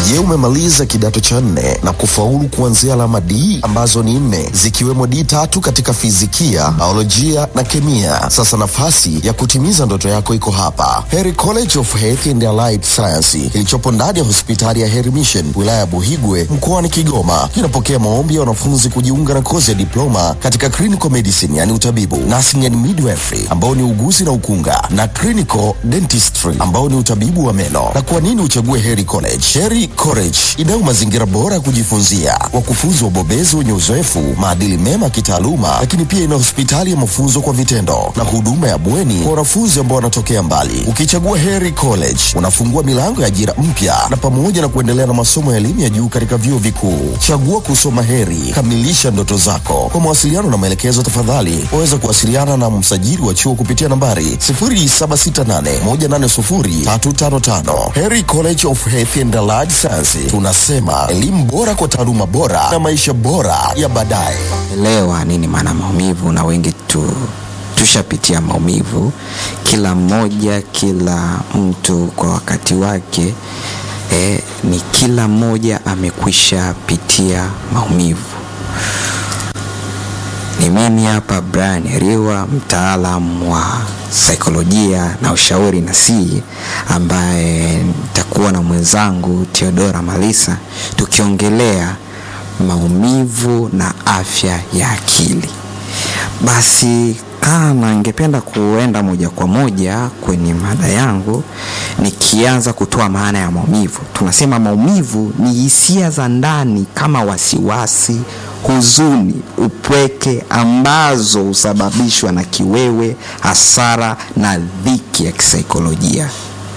Je, umemaliza kidato cha nne na kufaulu kuanzia alama D ambazo ni nne zikiwemo D tatu katika fizikia, biolojia na kemia? Sasa nafasi ya kutimiza ndoto yako iko hapa, Heri College of Health and Allied Science kilichopo ndani ya hospitali ya Heri Mission wilaya ya Buhigwe mkoani Kigoma. Kinapokea maombi ya wanafunzi kujiunga na kozi ya diploma katika clinical medicine, yani utabibu, nursing and midwifery ambao ni uguzi na ukunga, na clinical dentistry ambao ni utabibu wa meno. Na kwa nini uchague Heri College? Heri College inao mazingira bora ya kujifunzia, wakufunzi wabobezi wenye uzoefu, maadili mema ya kitaaluma, lakini pia ina hospitali ya mafunzo kwa vitendo na huduma ya bweni kwa wanafunzi ambao wanatokea mbali. Ukichagua Heri College unafungua milango ya ajira mpya na pamoja na kuendelea na masomo ya elimu ya juu katika vyuo vikuu. Chagua kusoma Heri, kamilisha ndoto zako. Kwa mawasiliano na maelekezo, tafadhali waweza kuwasiliana na msajili wa chuo kupitia nambari 0768180355. Heri College of Health and Allied Science, tunasema elimu bora kwa taaluma bora na maisha bora ya baadaye. elewa nini maana maumivu, na wengi tu tushapitia maumivu, kila mmoja, kila mtu kwa wakati wake. Eh, ni kila mmoja amekwisha pitia maumivu. Ni mimi hapa Brian Riwa, mtaalam wa saikolojia na ushauri nasihi, ambaye nitakuwa na mwenzangu Theodora Malisa tukiongelea maumivu na afya ya akili. Basi kama ningependa kuenda moja kwa moja kwenye mada yangu, nikianza kutoa maana ya maumivu. Tunasema maumivu ni hisia za ndani kama wasiwasi, huzuni, upweke ambazo husababishwa na kiwewe, hasara na dhiki ya kisaikolojia.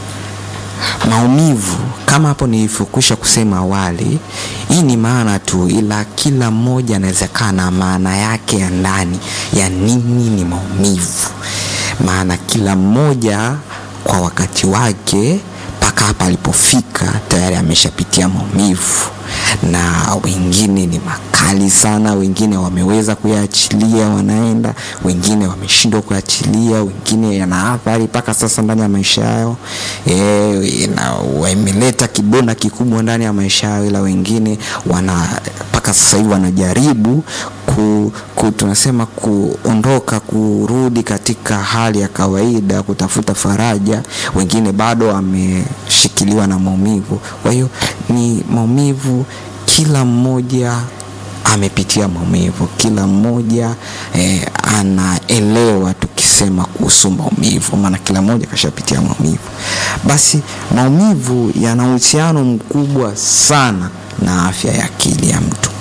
Maumivu kama hapo nilivyokwisha kusema awali, hii ni maana tu, ila kila mmoja anaweza kaa na maana yake ya ndani ya nini ni maumivu. Maana kila mmoja kwa wakati wake mpaka hapa alipofika tayari ameshapitia maumivu, na wengine ni makali sana, wengine wameweza kuyaachilia wanaenda, wengine wameshindwa kuyaachilia, wengine yana athari mpaka sasa ndani ya maisha yao e, na wameleta kidonda kikubwa ndani ya maisha yao, ila wengine wana mpaka sasa hivi wanajaribu ku, ku, tunasema kuondoka kurudi katika hali ya kawaida, kutafuta faraja. Wengine bado wameshikiliwa na maumivu. Kwa hiyo ni maumivu, kila mmoja amepitia maumivu, kila mmoja eh, anaelewa tukisema kuhusu maumivu, maana kila mmoja kashapitia maumivu. Basi maumivu yana uhusiano mkubwa sana na afya ya akili ya mtu.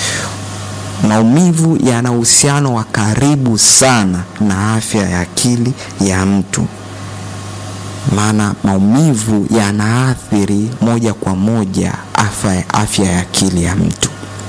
Maumivu yana uhusiano wa karibu sana na afya ya akili ya mtu, maana maumivu yanaathiri moja kwa moja afya, afya ya akili ya mtu.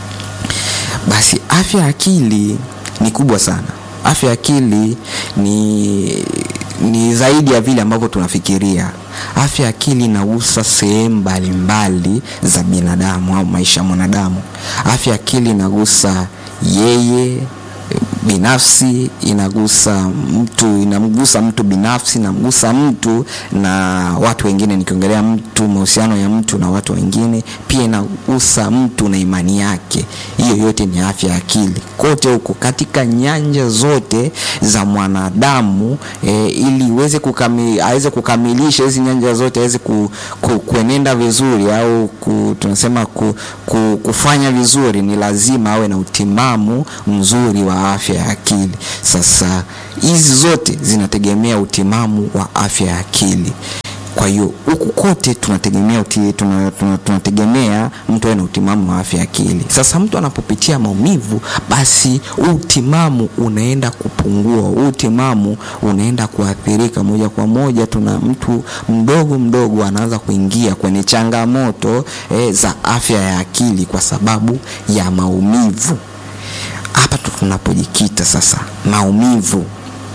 Basi afya ya akili ni kubwa sana. Afya ya akili ni, ni zaidi ya vile ambavyo tunafikiria. Afya ya akili inagusa sehemu mbalimbali za binadamu au maisha ya mwanadamu. Afya ya akili inagusa yeye binafsi, inagusa mtu, inamgusa mtu binafsi, inamgusa mtu na watu wengine. Nikiongelea mtu, mahusiano ya mtu na watu wengine, pia inagusa mtu na imani yake. Hiyo yote ni afya ya akili, kote huko katika nyanja zote za mwanadamu e, ili iweze kukami, aweze kukamilisha hizi nyanja zote, aweze ku, ku, kuenenda vizuri au ku, tunasema ku, ku, kufanya vizuri, ni lazima awe na utimamu mzuri wa afya ya akili. Sasa hizi zote zinategemea utimamu wa afya ya akili. Kwa hiyo huku kote tunategemea uti, tuna, tuna, tunategemea mtu awe na utimamu wa afya ya akili. Sasa mtu anapopitia maumivu, basi huu utimamu unaenda kupungua, huu utimamu unaenda kuathirika moja kwa moja. Tuna mtu mdogo mdogo anaanza kuingia kwenye changamoto eh, za afya ya akili kwa sababu ya maumivu. Hapa tu tunapojikita sasa, maumivu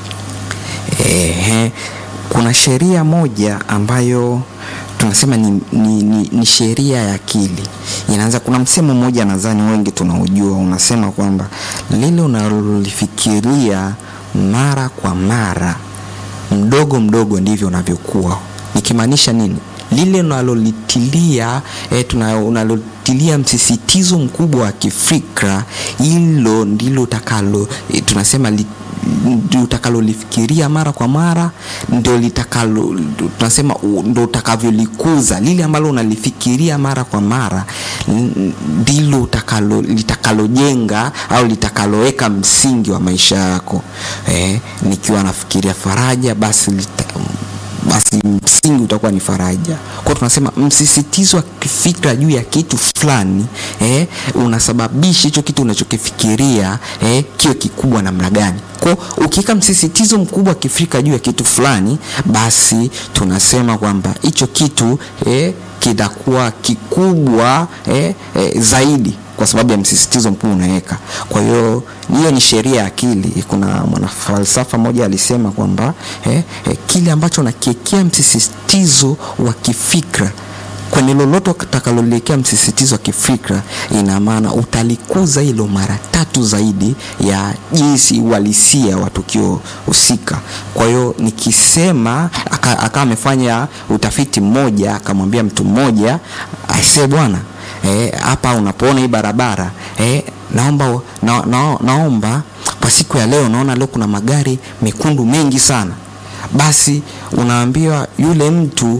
ehe. Kuna sheria moja ambayo tunasema ni, ni, ni, ni sheria ya akili. Inaanza, kuna msemo mmoja nadhani wengi tunaujua, unasema kwamba lile unalolifikiria mara kwa mara, mdogo mdogo ndivyo unavyokuwa. Nikimaanisha nini? lile unalolitilia eh, tuna- unalotilia msisitizo mkubwa wa kifikra, hilo ndilo utakalo eh, tunasema li, ndio utakalolifikiria mara kwa mara, ndio litakalo tunasema u- ndio utakavyolikuza. Lile ambalo unalifikiria mara kwa mara n- ndilo utakalo litakalojenga au litakaloweka msingi wa maisha yako. Eh, nikiwa nafikiria faraja, basi lita, basi msingi utakuwa ni faraja. Kwa hiyo tunasema msisitizo wa kifikra juu ya kitu fulani eh, unasababisha hicho kitu unachokifikiria eh, kiwe kikubwa namna gani. Kwa hiyo ukiweka msisitizo mkubwa wa kifikra juu ya kitu fulani, basi tunasema kwamba hicho kitu eh, kitakuwa kikubwa eh, eh, zaidi kwa sababu ya msisitizo mkuu unaweka. Kwa hiyo hiyo ni sheria ya akili. Kuna mwanafalsafa mmoja alisema kwamba eh, eh, kile ambacho unakiekea msisitizo wa kifikra kwenye lolote utakaloliwekea msisitizo wa kifikra, ina maana utalikuza hilo mara tatu zaidi ya jinsi uhalisia wa tukio husika. Kwa hiyo nikisema, aka- akawa amefanya utafiti mmoja, akamwambia mtu mmoja, aisee bwana eh, hapa unapoona hii barabara eh, naomba na, na, naomba kwa siku ya leo naona leo kuna magari mekundu mengi sana. Basi unaambiwa yule mtu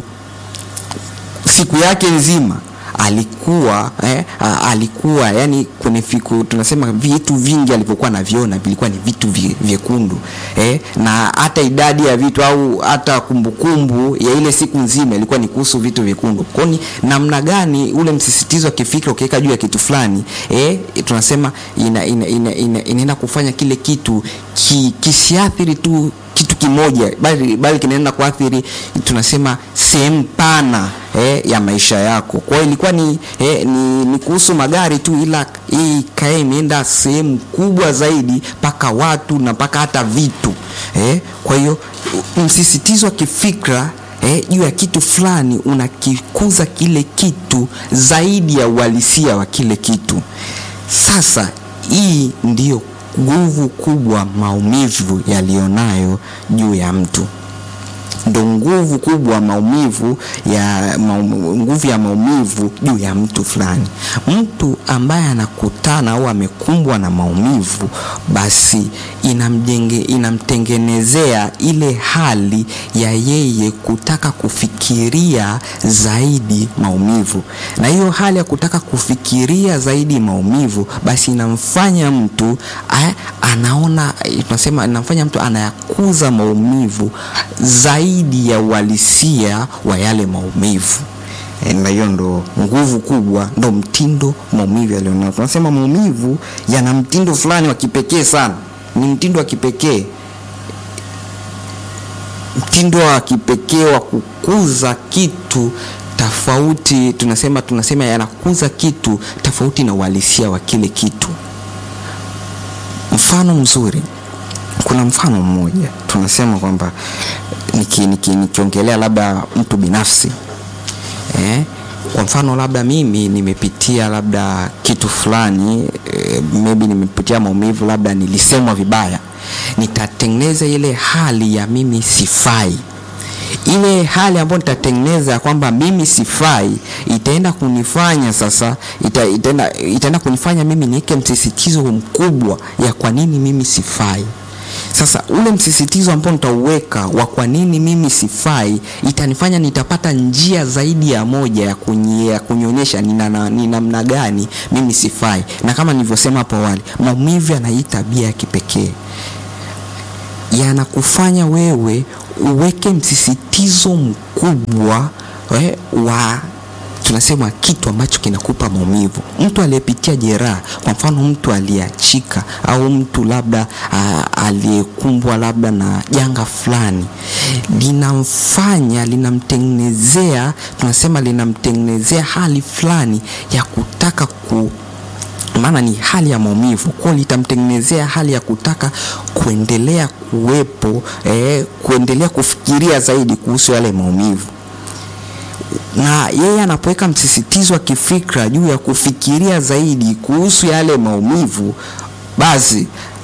siku yake nzima alikuwa eh, a- alikuwa yani kwenye fiku tunasema vitu vingi alivyokuwa naviona vilikuwa ni vitu vie- vyekundu eh, na hata idadi ya vitu au hata kumbukumbu ya ile siku nzima ilikuwa ni kuhusu vitu vyekundu. Kwa hiyo ni namna gani ule msisitizo wa kifikra ukiweka juu ya kitu fulani eh, tunasema ina, ina, ina, ina, inaenda kufanya kile kitu ki, kisiathiri tu kitu kimoja bali, bali kinaenda kuathiri tunasema sehemu pana eh, ya maisha yako. Kwa hiyo ilikuwa ni, eh, ni, ni kuhusu magari tu, ila hii kae imeenda sehemu kubwa zaidi mpaka watu na mpaka hata vitu eh. Kwa hiyo msisitizo wa kifikra eh, juu ya kitu fulani unakikuza kile kitu zaidi ya uhalisia wa kile kitu. Sasa hii ndiyo nguvu kubwa maumivu yaliyonayo juu ya mtu ndo nguvu kubwa maumivu ya maum, nguvu ya maumivu juu ya mtu fulani. Mtu ambaye anakutana au amekumbwa na maumivu, basi inamjenge, inamtengenezea ile hali ya yeye kutaka kufikiria zaidi maumivu, na hiyo hali ya kutaka kufikiria zaidi maumivu, basi inamfanya mtu a, anaona tunasema, inamfanya mtu anayakuza maumivu zaidi ya uhalisia wa yale maumivu. E, na hiyo ndo nguvu kubwa, ndo mtindo maumivu yalionao. Tunasema maumivu yana mtindo fulani wa kipekee sana, ni mtindo wa kipekee, mtindo wa kipekee wa kukuza kitu tofauti. Tunasema tunasema yanakuza kitu tofauti na uhalisia wa kile kitu. Mfano mzuri kuna mfano mmoja tunasema kwamba nikiongelea niki, niki labda mtu binafsi eh, kwa mfano labda mimi nimepitia labda kitu fulani eh, maybe nimepitia maumivu, labda nilisemwa vibaya, nitatengeneza ile hali ya mimi sifai ile hali ambayo nitatengeneza kwamba mimi sifai itaenda kunifanya sasa, ita, itaenda, itaenda kunifanya mimi niweke msisitizo mkubwa ya kwa nini mimi sifai. Sasa ule msisitizo ambao nitauweka wa kwa nini mimi sifai itanifanya nitapata njia zaidi ya moja ya kunyea kunionyesha ni namna gani mimi sifai, na kama nilivyosema hapo awali, maumivu yana hii tabia ya kipekee, yanakufanya wewe uweke msisitizo mkubwa we, wa tunasema kitu ambacho kinakupa maumivu. Mtu aliyepitia jeraha, kwa mfano mtu aliyeachika au mtu labda aliyekumbwa labda na janga fulani, linamfanya linamtengenezea, tunasema linamtengenezea hali fulani ya kutaka ku maana ni hali ya maumivu, kwa litamtengenezea hali ya kutaka kuendelea kuwepo eh, kuendelea kufikiria zaidi kuhusu yale maumivu na yeye anapoweka msisitizo wa kifikra juu ya kufikiria zaidi kuhusu yale maumivu, basi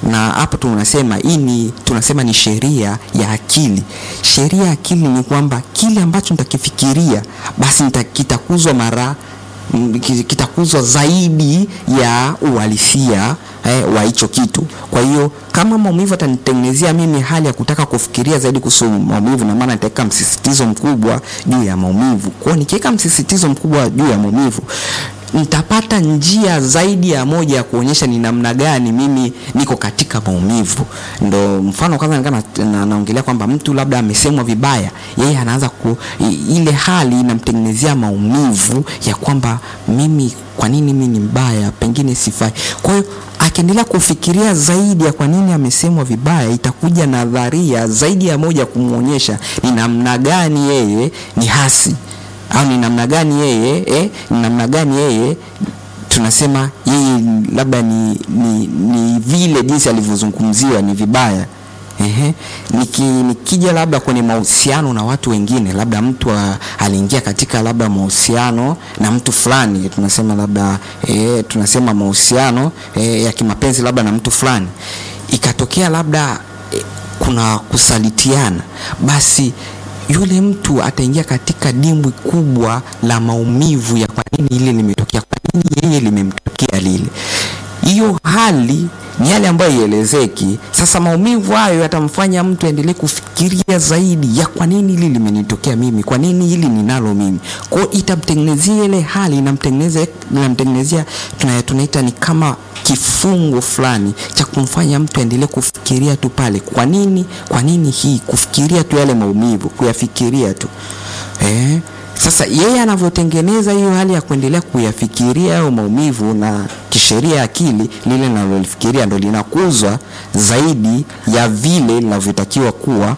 na hapo tunasema hii ni tunasema ni sheria ya akili. Sheria ya akili ni kwamba kile ambacho nitakifikiria basi nita- kitakuzwa mara mm, ki- kitakuzwa zaidi ya uhalisia eh, wa hicho kitu. Kwa hiyo kama maumivu atanitengenezea mimi hali ya kutaka kufikiria zaidi kuhusu maumivu, na maana nitaweka msisitizo mkubwa juu ya maumivu. Kwa hiyo nikiweka msisitizo mkubwa juu ya maumivu nitapata njia zaidi ya moja ya kuonyesha ni namna gani mimi niko katika maumivu. Ndo mfano kwanza nikana na, naongelea kwamba mtu labda amesemwa vibaya, yeye anaanza ku i- ile hali inamtengenezea maumivu ya kwamba mimi, kwa nini mimi ni mbaya, pengine sifai. Kwa hiyo akiendelea kufikiria zaidi ya kwa nini amesemwa vibaya, itakuja nadharia zaidi ya moja kumwonyesha ni namna gani yeye ni hasi au ni namna gani yeye eh, ni namna gani yeye tunasema yeye labda ni, ni, ni vile jinsi alivyozungumziwa ni vibaya. Ehe. Niki, nikija labda kwenye mahusiano na watu wengine, labda mtu a- aliingia katika labda mahusiano na mtu fulani, tunasema labda e, tunasema mahusiano e, ya kimapenzi labda na mtu fulani, ikatokea labda e, kuna kusalitiana, basi yule mtu ataingia katika dimbwi kubwa la maumivu ya kwa nini ile limetokea, kwa nini yeye limemtokea lile. Hiyo hali ni yale ambayo ielezeki. Sasa maumivu hayo yatamfanya mtu aendelee kufikiria zaidi ya kwa nini hili limenitokea mimi, kwa nini hili ninalo mimi. Kwa hiyo itamtengenezea ile hali, inamtengenezea inamtengenezea tuna- tunaita ni kama kifungo fulani cha kumfanya mtu aendelee kufikiria tu pale, kwa nini, kwa nini hii, kufikiria tu yale maumivu, kuyafikiria tu eh. Sasa yeye anavyotengeneza hiyo hali ya kuendelea kuyafikiria hayo maumivu, na kisheria ya akili lile linalolifikiria ndo linakuzwa zaidi ya vile linavyotakiwa kuwa.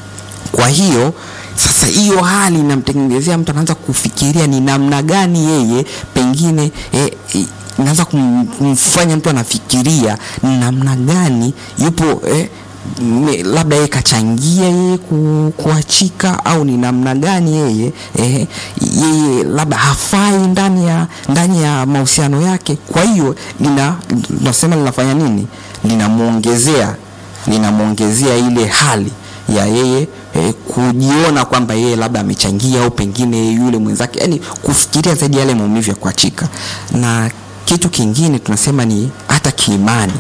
Kwa hiyo sasa hiyo hali inamtengenezea mtu anaanza kufikiria ni namna gani yeye pengine eh, eh, inaanza kum, kumfanya mtu anafikiria ni namna gani yupo eh, me- labda yeye kachangia yeye ku, kuachika au ni namna gani yeye eh, yeye labda hafai ndani ya ndani ya mahusiano yake. Kwa hiyo lina tunasema linafanya nini? Linamwongezea linamwongezea ile hali ya yeye eh, kujiona kwamba yeye labda amechangia au pengine yule mwenzake, yani kufikiria zaidi yale maumivu ya kuachika. Na kitu kingine tunasema ni hata kiimani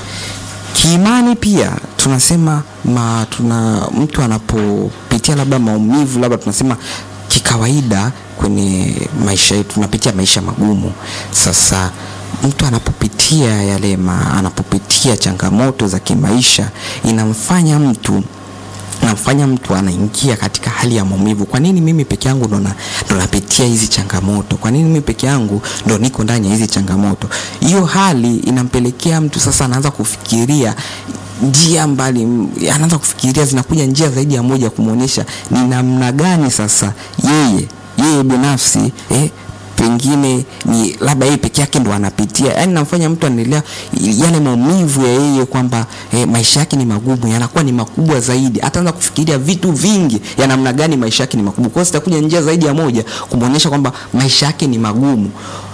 kiimani pia tunasema ma, tuna mtu anapopitia labda maumivu labda tunasema kikawaida kwenye maisha yetu tunapitia maisha magumu. Sasa mtu anapopitia yale ma, anapopitia changamoto za kimaisha inamfanya mtu namfanya mtu anaingia katika hali ya maumivu. Kwa nini mimi peke yangu ndo na- ndo napitia hizi changamoto? Kwa nini mimi peke yangu ndo niko ndani ya hizi changamoto? Hiyo hali inampelekea mtu sasa anaanza kufikiria njia mbali, anaanza kufikiria, zinakuja njia zaidi ya moja kumwonyesha ni namna gani sasa yeye yeye binafsi eh, pengine ni labda yeye peke yake ndo anapitia, yani namfanya mtu anaendelea yale maumivu ya yeye kwamba eh, maisha yake ni magumu, yanakuwa ni makubwa zaidi. Ataanza kufikiria vitu vingi ya namna gani maisha yake ni makubwa. Kwa hiyo zitakuja njia zaidi ya moja kumwonyesha kwamba maisha yake ni magumu.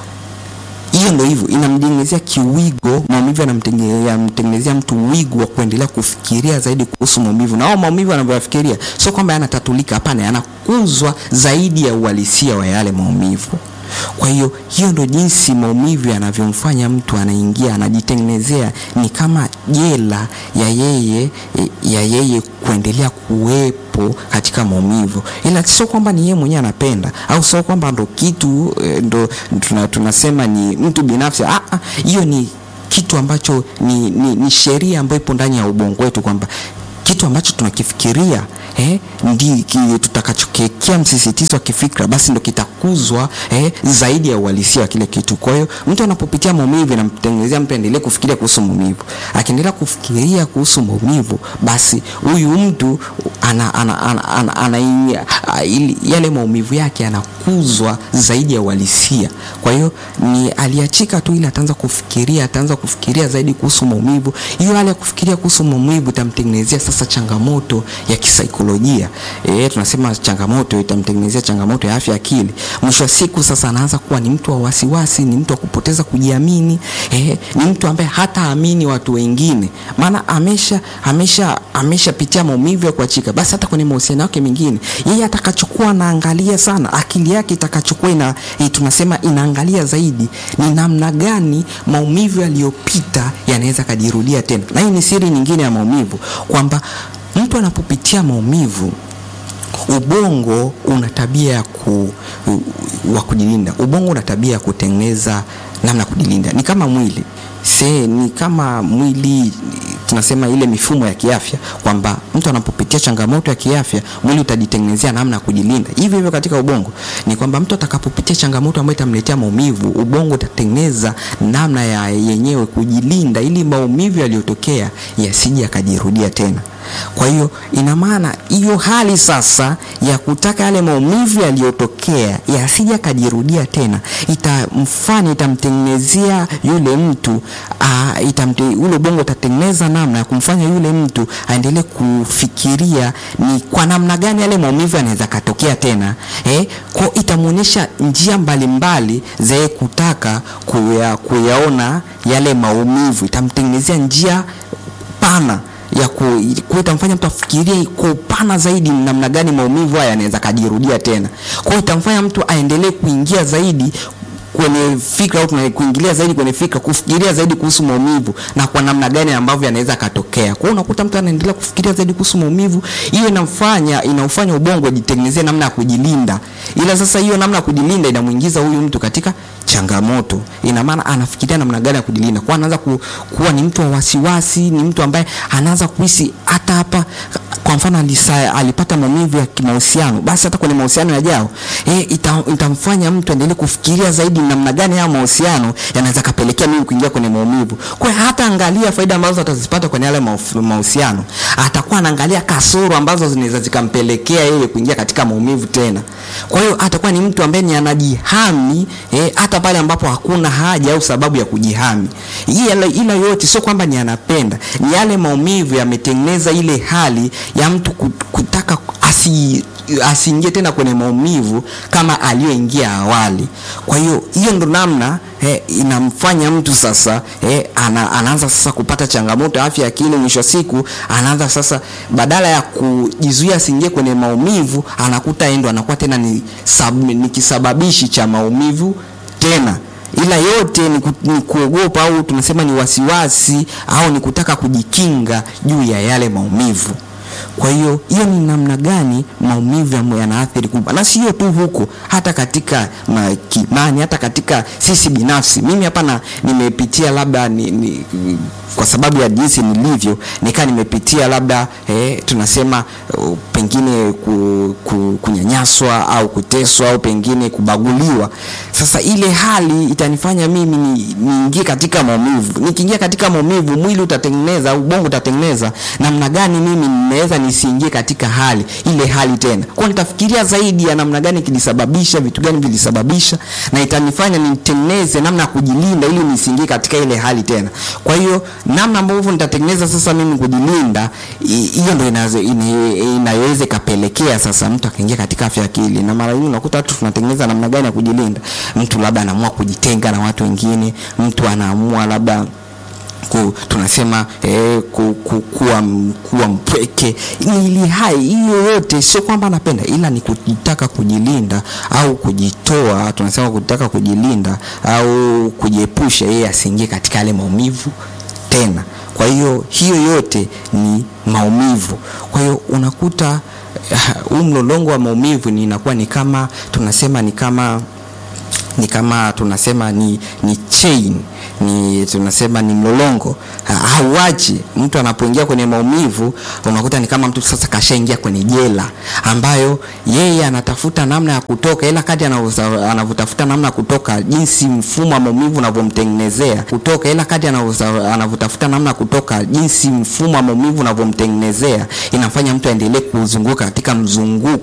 Hiyo ndo hivyo inamtengenezea kiwigo maumivu, yanamtenge- yanamtengenezea mtu wigo wa kuendelea kufikiria zaidi kuhusu maumivu, na hao maumivu anavyoyafikiria sio kwamba yanatatulika, hapana, yanakuzwa zaidi ya uhalisia wa yale maumivu. Kwa hiyo hiyo ndo jinsi maumivu yanavyomfanya mtu anaingia, anajitengenezea ni kama jela ya yeye ya yeye kuendelea kuwepo katika maumivu, ila sio kwamba ni yeye mwenyewe anapenda au sio kwamba ndo kitu eh, ndo tuna, tunasema ni mtu binafsi. Ah, ah, hiyo ni kitu ambacho ni, ni, ni sheria ambayo ipo ndani ya ubongo wetu kwamba kitu ambacho tunakifikiria eh, ndi ki- tutakachokiwekea msisitizo wa kifikra basi ndo kitakuzwa eh, zaidi ya uhalisia wa kile kitu. Kwa hiyo mtu anapopitia maumivu inamtengenezea mtu aendelee kufikiria kuhusu maumivu. Akiendelea kufikiria kuhusu maumivu, basi huyu mtu ana, ana, ana, ana, ana, ana, ili, yale maumivu yake yanakuzwa zaidi ya uhalisia. Kwa hiyo ni aliachika tu, ili ataanza kufikiria, ataanza kufikiria zaidi kuhusu maumivu. Hiyo hali ya kufikiria kuhusu maumivu itamtengenezea sasa sasa changamoto ya kisaikolojia e, tunasema changamoto itamtengenezea changamoto ya afya ya akili. Mwisho wa siku sasa anaanza kuwa ni mtu wa wasiwasi, ni mtu wa kupoteza kujiamini e, ni mtu ambaye hataamini watu wengine, maana amesha amesha ameshapitia maumivu ya kuachika. Basi hata kwenye mahusiano yake mengine, yeye atakachokuwa anaangalia sana, akili yake itakachokuwa ina e, tunasema inaangalia zaidi ni namna gani maumivu yaliyopita yanaweza kajirudia tena. Na hii ni siri nyingine ya maumivu kwamba mtu anapopitia maumivu ubongo una tabia ya ku, wa kujilinda. Ubongo una tabia ya kutengeneza namna ya kujilinda, ni kama mwili se, ni kama mwili tunasema ile mifumo ya kiafya kwamba mtu anapopitia changamoto ya kiafya mwili utajitengenezea namna ya kujilinda. Hivyo hivyo katika ubongo ni kwamba mtu atakapopitia changamoto ambayo itamletea maumivu, ubongo utatengeneza namna ya yenyewe kujilinda ili maumivu yaliyotokea yasije yakajirudia tena. Kwa hiyo ina maana hiyo hali sasa ya kutaka yale maumivu yaliyotokea yasije yakajirudia tena, itamfanya itamtengenezea yule mtu uh, itamte, ule ubongo utatengeneza namna ya kumfanya yule mtu aendelee kufikiria ni kwa namna gani yale maumivu yanaweza katokea tena eh, kwa itamwonyesha njia mbalimbali za kutaka kuya, kuyaona yale maumivu, itamtengenezea njia pana ya ku, itamfanya mtu afikirie kwa upana zaidi namna gani maumivu haya yanaweza kajirudia tena. Kwa hiyo itamfanya mtu aendelee kuingia zaidi kwenye fikra au kuingilia zaidi kwenye fikra, kufikiria zaidi kuhusu maumivu na kwa namna gani ambavyo yanaweza katokea. Kwa hiyo unakuta mtu anaendelea kufikiria zaidi kuhusu maumivu, hiyo inamfanya inaufanya ubongo ajitengenezee namna ya kujilinda, ila sasa hiyo namna ya kujilinda inamuingiza huyu mtu katika changamoto. Ina maana anafikiria namna gani ya kujilinda, kwa anaanza ku, kuwa ni mtu wa wasiwasi, ni mtu ambaye anaanza kuhisi hata hapa kwa mfano alisa, alipata maumivu ya kimahusiano, basi hata kwenye mahusiano yajao e, ita, itamfanya mtu aendelee kufikiria zaidi namna gani haya mahusiano yanaweza kapelekea mimi kuingia kwenye maumivu. Kwa hiyo hata angalia faida ambazo atazipata kwenye yale mahusiano, atakuwa anaangalia kasoro ambazo zinaweza zikampelekea yeye kuingia katika maumivu tena. Kwa hiyo atakuwa ni mtu ambaye ni anajihami e, hata pale ambapo hakuna haja au sababu ya kujihami. Ila, ila yote sio kwamba ni anapenda, ni yale maumivu yametengeneza ile hali ya mtu kutaka asi asiingie tena kwenye maumivu kama aliyoingia awali. Kwa hiyo hiyo ndo namna eh, inamfanya mtu sasa eh, ana, anaanza sasa kupata changamoto ya afya ya akili. Mwisho wa siku anaanza sasa, badala ya kujizuia asiingie kwenye maumivu, anakuta endo anakuwa tena ni, sab, ni kisababishi cha maumivu tena ila yote ni, ku, ni kuogopa au tunasema ni wasiwasi au ni kutaka kujikinga juu ya yale maumivu. Kwa hiyo hiyo ni namna gani maumivu yanaathiri kubwa, na sio tu huko, hata katika kimani, hata katika sisi binafsi. Mimi hapa na nimepitia labda ni, ni, kwa sababu ya jinsi nilivyo nikaa nimepitia labda eh, tunasema uh, pengine ku, ku, kunyanyaswa au kuteswa au pengine kubaguliwa. Sasa ile hali itanifanya mimi niingie ni katika maumivu. Nikiingia katika maumivu, mwili utatengeneza, ubongo utatengeneza namna gani mimi ninaweza nisiingie katika hali ile hali tena. Kwa nitafikiria zaidi ya namna gani kilisababisha, vitu gani vilisababisha, na itanifanya nitengeneze namna ya kujilinda ili nisiingie katika ile hali tena. Kwa hiyo namna ambavyo nitatengeneza sasa mimi kujilinda, hiyo ndio inaweza ikapelekea sasa mtu akaingia katika afya ya akili. Na mara nyingi unakuta watu tunatengeneza namna gani ya kujilinda. Mtu labda anaamua kujitenga na watu wengine, mtu anaamua labda ku, tunasema eh, ku, ku, kuwa, kuwa mpweke. Ili hai hiyo yote sio kwamba anapenda, ila ni kutaka kujilinda au kujitoa, tunasema kutaka kujilinda au kujiepusha yeye asiingie katika yale maumivu tena. Kwa hiyo hiyo yote ni maumivu. Kwa hiyo unakuta huu uh, mlolongo wa maumivu ni inakuwa ni kama tunasema ni kama ni kama tunasema ni, ni chain ni tunasema ni mlolongo hauachi. Mtu anapoingia kwenye maumivu, unakuta ni kama mtu sasa kashaingia kwenye jela ambayo yeye anatafuta namna ya kutoka, ila kati anavyotafuta namna ya kutoka, jinsi mfumo wa maumivu unavyomtengenezea kutoka, ila kati anavyotafuta namna ya kutoka, jinsi mfumo wa maumivu unavyomtengenezea, inafanya mtu aendelee kuzunguka katika mzunguko